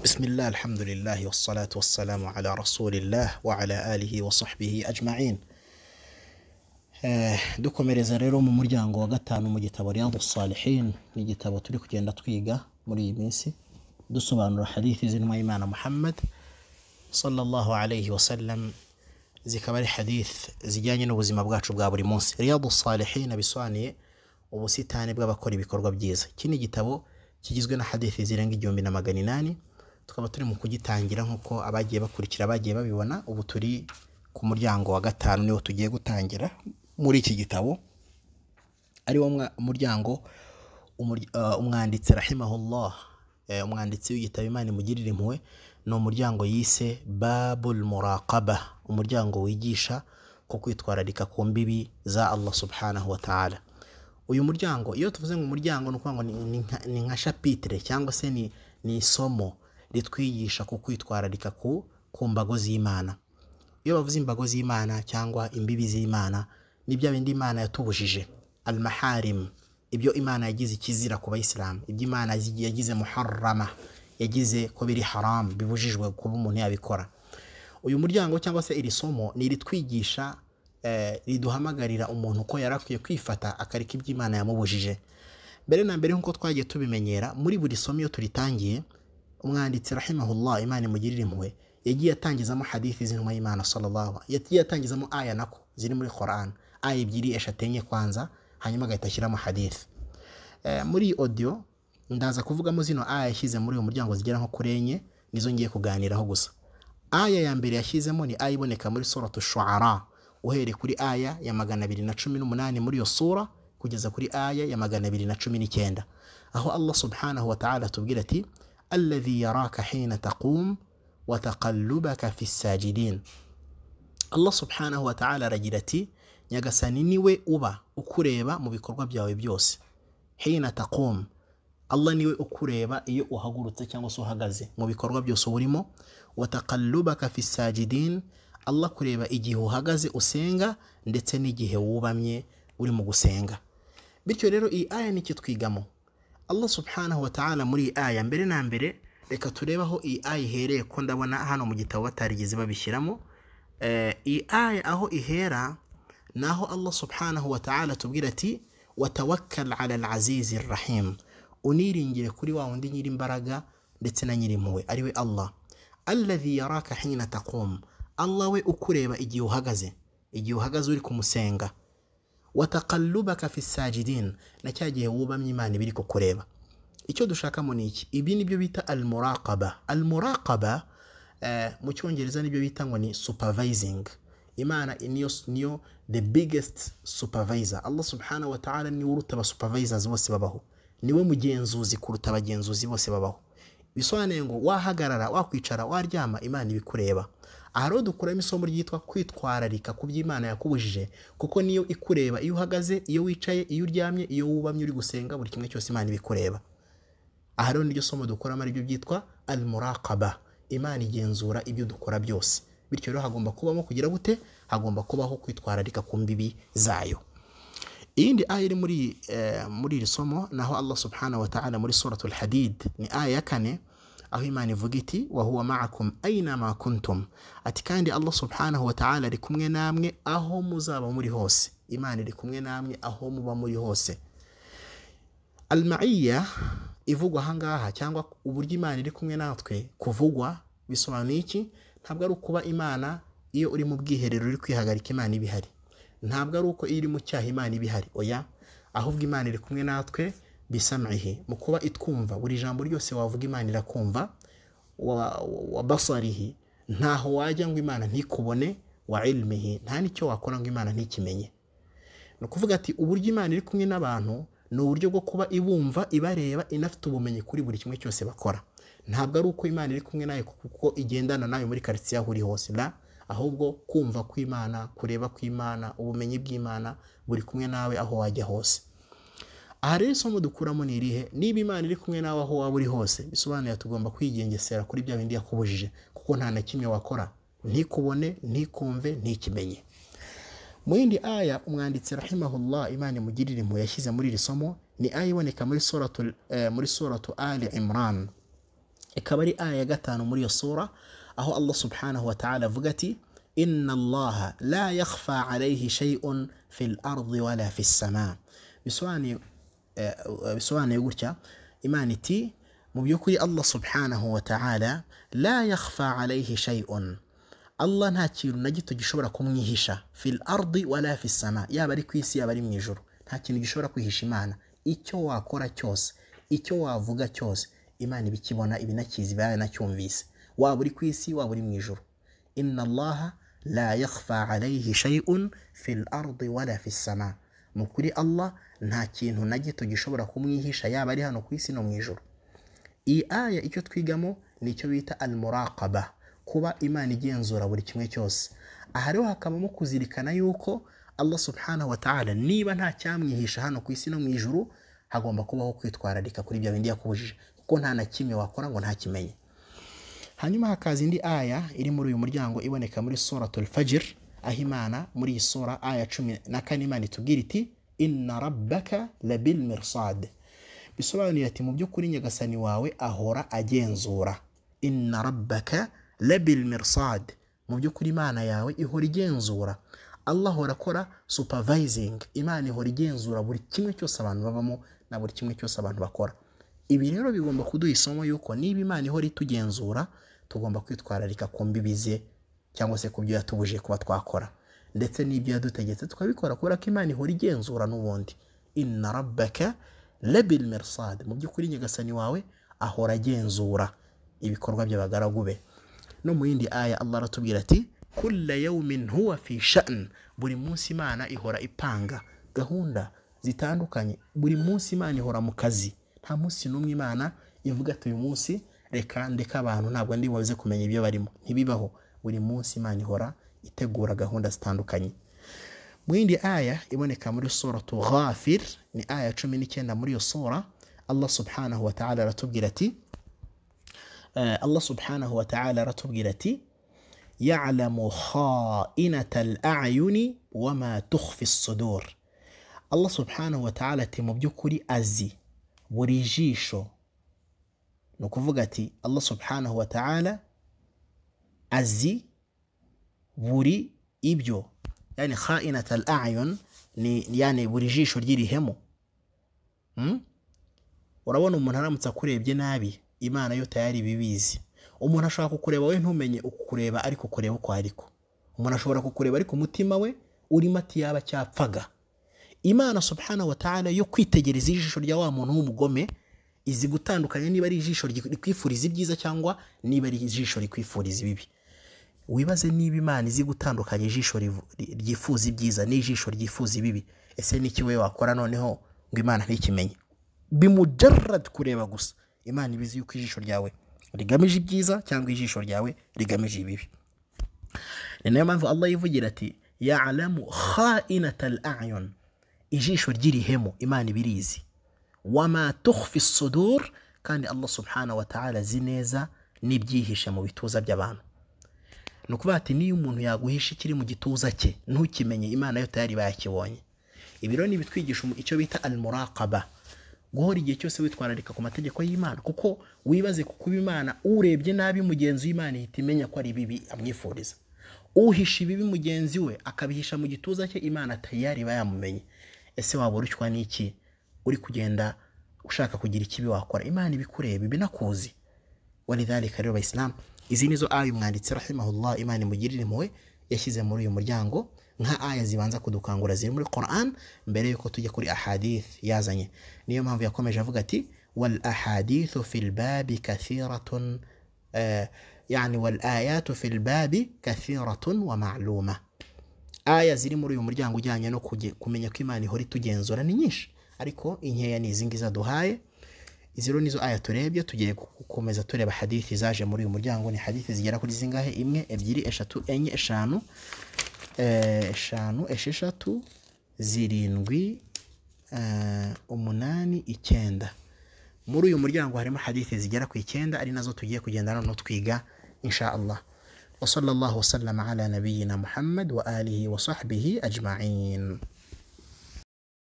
بسم الله الحمد لله والصلاة والسلام على رسول الله وعلى آله وصحبه أجمعين Eh, dukomereza rero mu muryango wa gatanu mu gitabo riyadu salihin ni igitabo turi kugenda twiga muri iyi minsi dusobanura hadithi z'intumwa y'imana muhammad sallallahu alayhi wa sallam zikaba ari hadith zijyanye n'ubuzima bwacu bwa buri munsi riyadu salihin bisobanuye ubusitani bw'abakora ibikorwa byiza iki ni igitabo kigizwe na hadithi zirenga igihumbi na magana inani tukaba turi mu kugitangira nk'uko abagiye bakurikira bagiye babibona ubu turi ku muryango wa gatanu niwo tugiye gutangira muri iki gitabo ari wo mwa- muryango umur- eh, umwanditsi rahimahullah eh, umwanditsi w'igitabo imana imugirira impuhwe ni umuryango yise babul muraqaba umuryango wigisha ko kwitwararika ku mbibi za allah subhanahu wa ta'ala uyu muryango iyo tuvuze ngo umuryango ni ukuvuga ngo ni- ni nka- ni nka shapitire cyangwa se ni, ni isomo ritwigisha ku kwitwararika ku, ku mbago z'imana iyo bavuze imbago z'imana cyangwa imbibi z'imana ni bya bindi imana yatubujije al maharim ibyo imana yagize ikizira ku bayisilamu ibyo imana yagize yagize muharrama yagize ko biri haram bibujijwe kuba umuntu yabikora uyu muryango cyangwa se iri somo ni iritwigisha eh, riduhamagarira umuntu ko yari akwiye kwifata akareka ibyo imana yamubujije mbere na mbere nk'uko twagiye tubimenyera muri buri somo iyo turitangiye umwanditsi rahimahullah imana imugirire impuhwe yagiye atangizamo hadithi z'intumwa y'imana sallallahu yagiye atangizamo aya nako ziri muri Quran aya ebyiri eshatu enye kwanza hanyuma agahita ashyiramo hadithi Eh, muri iyi audio ndaza kuvugamo zino aya yashyize muri uyu muryango zigera nko kuri enye nizo ngiye kuganiraho gusa aya ya mbere yashyizemo ni aya iboneka muri suratu shuara uhereye kuri aya ya magana abiri na cumi n'umunani muri iyo sura kugeza kuri aya ya magana abiri na cumi n'icyenda aho allah subhanahu wa ta'ala atubwira ati alladhi yaraka hina taqum wataqallubaka fi sajidin Allah subhanahu wa ta'ala aragira ati nyagasani niwe uba ukureba mu bikorwa byawe byose hina taqum Allah niwe ukureba iyo uhagurutse cyangwa se uhagaze mu bikorwa byose uba urimo wataqallubaka fi sajidin Allah kureba igihe uhagaze usenga ndetse n'igihe wubamye uri mu gusenga bityo rero iyi aya ni ikitwigamo allah subhanahu wa ta'ala muri iyi aya mbere na mbere reka turebe aho iyi aya ihereye ko ndabona hano mu gitabo batarigeze babishyiramo Eh, iyi aya aho ihera ni aho allah subhanahu wa ta'ala atubwira ati watawakkal ala alazizi rahim uniringire kuri wa wundi nyir'imbaraga ndetse na nyir'impuhwe ari we allah alladhi yaraka hina taqum allah we ukureba igihe uhagaze igihe uhagaze uri kumusenga wataqallubaka fi sajidin na cya gihe wubamye imana iba iri kukureba icyo dushakamo ni iki ibi ni byo bita almuraqaba almuraqaba eh, mu cyongereza nibyo bita ngo ni supervising imana niyo niyo the biggest supervisor allah subhanahu wa ta'ala niwe uruta abasupervisors bose babaho niwe mugenzuzi kuruta abagenzuzi bose babaho bisobanuye ngo wahagarara wakwicara waryama imana ibikureba aha rero dukuramo isomo ryitwa kwitwararika ku byo imana yakubujije kuko niyo ikureba iyo uhagaze iyo wicaye iyo uryamye iyo wubamye uri gusenga buri kimwe cyose imana ibikureba aha rero niryo somo dukuramo aribyo byitwa almuraqaba imana igenzura ibyo dukora byose bityo rero hagomba kubamo kugira gute hagomba kubaho kwitwararika ku mbibi zayo iyindi aya iri muri eh, muri iri somo naho allah subhanahu wa ta'ala muri suratul hadid ni aya ya kane aho imana ivuga iti wa huwa ma'akum aina ma kuntum ati kandi allah subhanahu wa ta'ala ari kumwe namwe aho muzaba muri hose imana iri kumwe namwe aho muba muri hose almaiya ivugwa ahangaha cyangwa uburyo imana iri kumwe natwe kuvugwa bisobanuye iki ntabwo ari ukuba imana iyo uri mu bwiherero uri kwihagarika imana iba ihari ntabwo ari uko iyo uri mu cyaha imana iba ihari oya ahubwo imana iri kumwe natwe bisamihe mu kuba itwumva buri jambo ryose wavuga imana irakumva wa, wa basarihi ntaho wajya ngo imana ntikubone wa ilmihi nta n'icyo wakora ngo imana ntikimenye ni ukuvuga ati uburyo imana iri kumwe n'abantu ni uburyo bwo kuba ibumva ibareba inafite ubumenyi kuri buri kimwe cyose bakora ntabwo ari uko imana iri kumwe nawe kuko igendana nawe muri karitsiye aho uri hose la ahubwo kumva kw'imana kureba kw'imana ubumenyi bw'imana buri kumwe nawe aho wajya hose aha rero isomo dukuramo ni irihe niba imana iri kumwe nawe aho waba uri hose bisobanuye tugomba kwigengesera kuri bya bindi yakubujije kuko nta na kimwe wakora ntikubone ntikumve ntikimenye mu yindi aya umwanditsi rahimahullah imana imugirire impuhwe yashyize muri iri somo ni aya iboneka muri suratu, eh, muri suratu ali imran ikaba ari aya ya gatanu muri iyo sura aho allah subhanahu wa ta'ala avuga ati inna allaha la yakhfa alayhi shay'un fil ardi wala fis sama bisobanuye eh, bisobanuye gutya imana iti mu by'ukuri allah subhanahu wa ta'ala la yakhfa alayhi shay'un allah nta kintu na gito gishobora kumwihisha fil ardi wala fis sama yaba ari ku isi yaba ari mu ijuru nta kintu gishobora kwihisha imana icyo wakora cyose icyo wavuga cyose imana ibikibona ibinakizi ibaraye nacyumvise waba uri ku isi waba uri mu ijuru inna allaha la yakhfa alayhi shay'un fil ardi wala fis sama ni ukuri allah nta kintu na gito gishobora kumwihisha yaba ari hano ku isi no mu ijuru iyi aya icyo twigamo ni icyo bita almuraqaba kuba imana igenzura buri kimwe cyose aha rero hakabamo kuzirikana yuko allah subhanahu wa ta'ala niba nta cyamwihisha hano ku isi no mu ijuru hagomba kubaho kwitwararika kuri ibyo bindi yakubujije kuko nta na kimwe wakora ngo ntakimenye hanyuma hakaza indi aya iri muri uyu muryango iboneka muri suratul fajr aho imana muri iyi sura aya cumi na kane imana itubwira iti inna rabbaka labil mirsad bisobanuye ati mu by'ukuri nyagasani wawe ahora agenzura inna rabbaka labil mirsad mu by'ukuri imana yawe ihora igenzura allah ahora akora supervising imana ihora igenzura buri kimwe cyose abantu babamo na buri kimwe cyose abantu bakora ibi rero bigomba kuduha isomo yuko niba imana ihora itugenzura tugomba kwitwararika ku mbibi ze cyangwa se ku byo yatubujije kuba twakora ndetse n'ibyo yadutegetse tukabikora kubera ko imana ihora igenzura n'ubundi inna rabbaka labil mirsad mu by'ukuri nyagasani wawe ahora agenzura ibikorwa by'abagaragu be no mu yindi aya allah aratubwira ati kulla yawmin huwa fi sha'n buri munsi imana ihora ipanga gahunda zitandukanye buri munsi imana ihora mu kazi nta munsi n'umwe imana ivuga ati uyu munsi reka ndeka abantu ntabwo ndi buze kumenya ibyo barimo ntibibaho buri munsi imana ihora itegura gahunda zitandukanye mu yindi aya iboneka muri suratu ghafir ni aya cumi n'icyenda muri iyo sura allah subhanahu wa ta'ala aratubwira ati eh, allah subhanahu wa ta'ala aratubwira ati ya'lamu kha'inata al-a'yuni wa ma tukhfi as-sudur allah subhanahu wa ta'ala ati mu by'ukuri azi buri jisho ni ukuvuga ati allah subhanahu wa ta'ala azi buri ibyo yani kha'inat al ayun ni yani buri jisho ry'irihemu Hmm? urabona umuntu aramutse akurebye nabi imana yo tayari ibibizi umuntu ashobora kukureba we ntumenye ukukureba ariko ukureba uko ariko umuntu ashobora kukureba ariko umutima we urimo ati yaba cyapfaga imana subhanahu wa ta'ala yo kwitegereza ijisho rya wa muntu w'umugome izi gutandukanya niba ari ijisho rikwifuriza ibyiza cyangwa niba ari ijisho rikwifuriza ibibi wibaze niba imana izi gutandukanya ijisho ryifuza ibyiza n'ijisho ryifuza ibibi ese n'iki we wakora noneho ngo imana ntikimenye bimujarad kureba gusa imana ibizi yuko ijisho ryawe rigamije ibyiza cyangwa ijisho ryawe rigamije ibibi ni nayo mpamvu allah yivugira ati ya'lamu kha'inata al-a'yun ijisho ry'irihemu imana ibirizi wama tukhfi sudur kandi allah subhanahu wa ta'ala azi neza n'ibyihishe mu bituza by'abantu ni ukuvuga ati niyo umuntu yaguhisha ikiri mu gituza cye ntukimenye imana yo tayari bayakibonye ibi rero ni ibitwigisha icyo bita almuraqaba guhora igihe cyose witwararika ku mategeko y'imana kuko wibaze ku kuba imana urebye nabi mugenzi w'imana ihita imenya ko ari bibi amwifuriza uhisha ibibi mugenzi we akabihisha mu gituza cye imana tayari bayamumenye ese waba urushywa n'iki uri kugenda ushaka kugira ikibi wakora imana ibikureba ibinakuzi walidhalika rero abayisilamu izi nizo aya umwanditsi rahimahullah imana imugirire impuhwe yashyize muri uyu muryango nka aya zibanza kudukangura ziri muri quran mbere yuko tujya kuri ahadith yazanye niyo mpamvu yakomeje avuga ati wal ahadithu fi lbabi kathiratun eh, yani wal ayatu fi lbabi kathiratun wa ma'luma aya ziri muri uyu muryango ujyanye no kumenya ko imana ihora itugenzura ni nyinshi ariko inkeya ni izi ngizi aduhaye izi rero nizo aya turebye tugiye gukomeza tureba hadithi zaje muri uyu muryango ni hadithi zigera kuri zingahe imwe ebyiri eshatu enye eshanu eshanu esheshatu zirindwi umunani icyenda muri uyu muryango harimo hadithi zigera ku icyenda ari nazo tugiye kugenda noneho twiga insha allah وصلى الله وسلم على نبينا محمد وآله وصحبه أجمعين